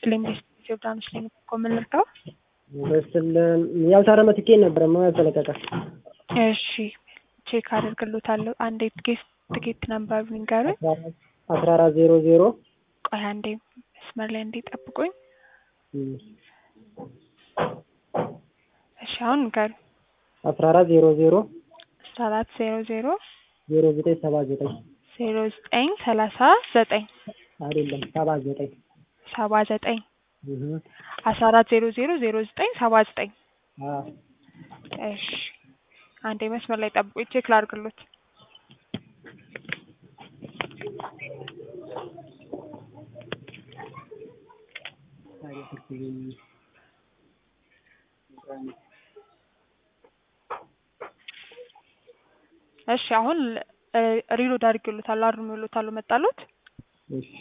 ይስጥልኝ ዮርዳኖስ ነኝ እኮ ምን ልርዳው? በስልን ያልታረመ ትኬት ነበረ ማ ያልተለቀቀ እሺ ቼክ አደርግሎታለሁ። አንዴ ትኬት ትኬት ነምበር ንገሩኝ። አስራ አራት ዜሮ ዜሮ ቆይ አንዴ መስመር ላይ እንዴ ጠብቁኝ። እሺ አሁን ንገሩኝ። አስራ አራት ዜሮ ዜሮ አስራ አራት ዜሮ ዜሮ ዜሮ ዘጠኝ ሰባ ዘጠኝ ዜሮ ዘጠኝ ሰላሳ ዘጠኝ አይደለም ሰባ ዘጠኝ ሰባ ዘጠኝ አስራ አራት ዜሮ ዜሮ ዜሮ ዘጠኝ ሰባ ዘጠኝ እሺ አንዴ መስመር ላይ ጠብቁኝ ቼክ ላድርግሎት። እሺ አሁን ሪሎድ አድርጌሎታለሁ አርሜሎታለሁ መጣሎት። እሺ